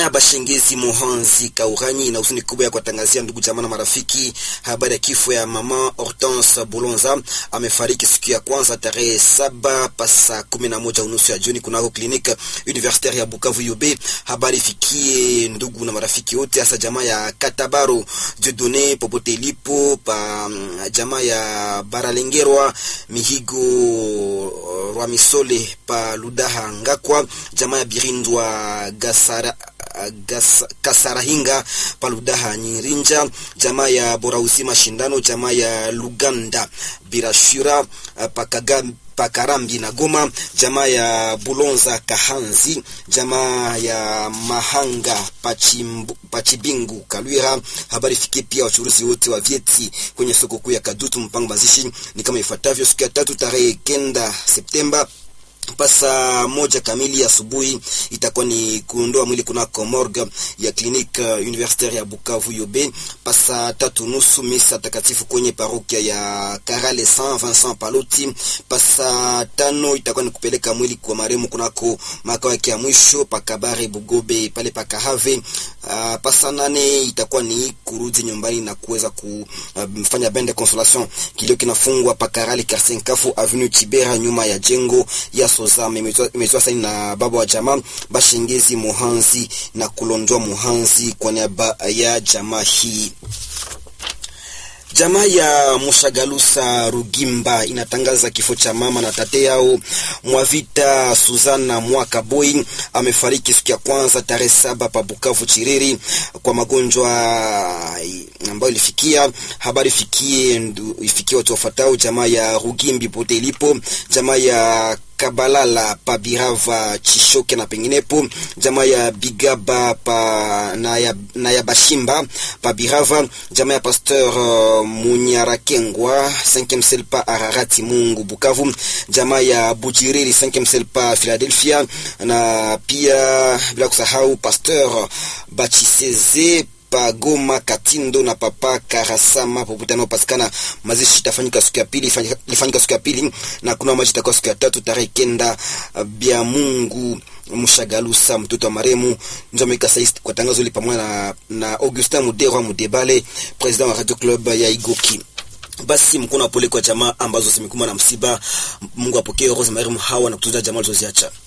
ya Bashengezi Mohanzi Kauranyi na huzuni kubwa ya kuwatangazia ndugu jamaa na marafiki habari ya kifo ya mama Hortense Bolonza. Amefariki siku ya kwanza tarehe saba pasa kumi na moja unusu ya jioni kunako kliniki universitaire ya Bukavu UB. Habari fikie ndugu na marafiki wote, hasa jamaa ya Katabaro Jedone popote ilipo pa jamaa ya Baralengerwa Mihigo Rwamisole pa Ludaha Ngakwa jamaa ya Birindwa Gasara Gas, Kasarahinga Paludaha Nyirinja, jamaa ya Borauzi Mashindano, jamaa ya Luganda Birashura Pakaga Pakarambi na Goma, jamaa ya Bulonza Kahanzi, jamaa ya Mahanga Pachimbu, Pachibingu Kalwira. Habari fikie pia wachuruzi wote wa vyeti kwenye soko kuu ya Kadutu. Mpango mazishi ni kama ifuatavyo: siku ya tatu tarehe kenda Septemba pasa moja kamili asubuhi itakuwa ni kuondoa mwili kunako morgue ya kliniki universitaire ya Bukavu Yobe. Pasa tatu nusu misa takatifu kwenye parokia ya Karale Saint Vincent Paloti. Pasa tano itakuwa ni kupeleka mwili kwa maremu kunako makao yake ya mwisho pakabare Bugobe pale pakahave. Uh, pasa nane itakuwa ni kurudi nyumbani na kuweza kufanya uh, bende consolation. Kilio kinafungwa pakarale Quartier Kafu Avenue Chibera nyuma ya jengo ya Sozama imetoa saini na baba wa jamaa Bashengezi Muhanzi na kulondoa Muhanzi kwa niaba ya jamaa hii. Jamaa ya Mushagalusa Rugimba inatangaza kifo cha mama na tate yao Mwavita Suzana Mwaka Boy amefariki siku ya kwanza tarehe saba pa Bukavu Chiriri kwa magonjwa ambayo ilifikia. Habari fikie ifikie watu wafuatao: jamaa ya Rugimbi pote ilipo, jamaa ya Kabalala pa Birava Chishoke na penginepo, jamaa ya Bigaba pa na ya, na ya Bashimba pa Birava, jamaa ya Pasteur uh, Munyarakengwa 5e sel pa Ararati Mungu Bukavu, jamaa ya Bujiriri 5e sel pa Philadelphia, na pia bila kusahau Pasteur Bachiseze Goma Katindo na Papa Karasama popote anaopatikana. Mazishi itafanyika siku ya pili, ilifanyika siku ya pili na kuna maji itakuwa siku ya tatu tarehe kenda. Bia Mungu Mshagalusa mtoto wa maremu Njomeka Saisi kwa tangazo hili pamoja na, na Augustin Muderwa Mudebale president wa Radio Club ya Igoki. Basi mkono wa pole kwa jamaa ambazo zimekumbwa na msiba. Mungu apokee roho za marehemu hawa na kutunza jamaa alizoziacha.